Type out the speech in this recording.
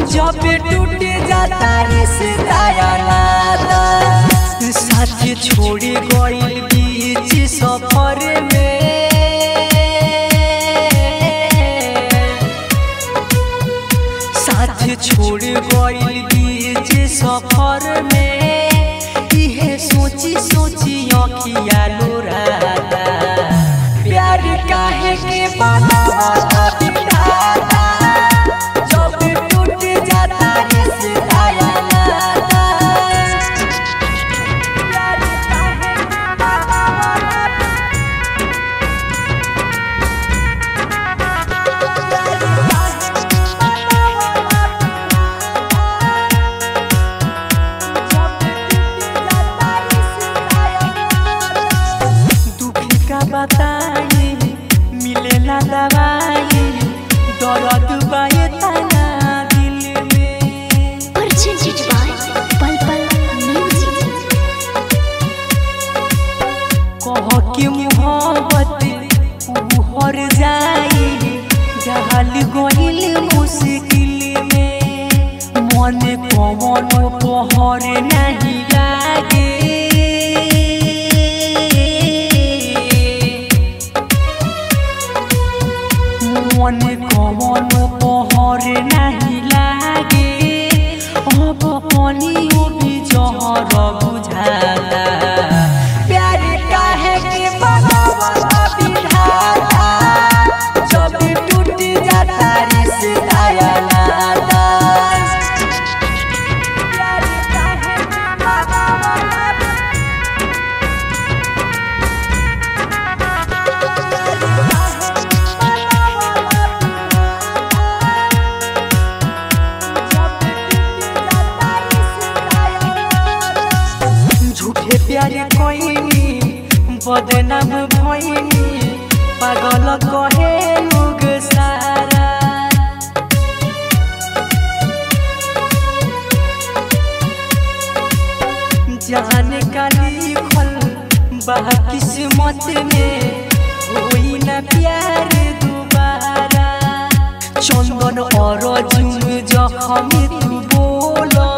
जब टूट जाता रिश्ता या नाता साथ छोड़ी गइल बीच सफर में साथ छोड़ गइल बीच सफर में इहे सोची सोची अखिया लोराता प्यार काहे के बनावता बिठाता जब टूट जाता रिश्ता या नाता प्यार काहे के बनावता दुखी का बताई मिले ना दवाई दर्द बाए तना दिल में Presented by Pal Pal Music. कह के मोहब्बत ऊ हर जाई जहल गइल मुश्किल में मन कवन पहर नहीं लागे मन कवन पहर नहीं लागे अब पानियो भी जहर बुझाता प्यार काहे के बनावता बिधाता जब टूट जाता रिश्ता या नाता प्यार काहे के बनावता झूठे प्यार कोइनी बदनाम भइनी पागल कहे लोग सारा जाने का लिखल बा किस्मत में होई ना प्यार दोबारा चंदन और जुम जखम तू बोलो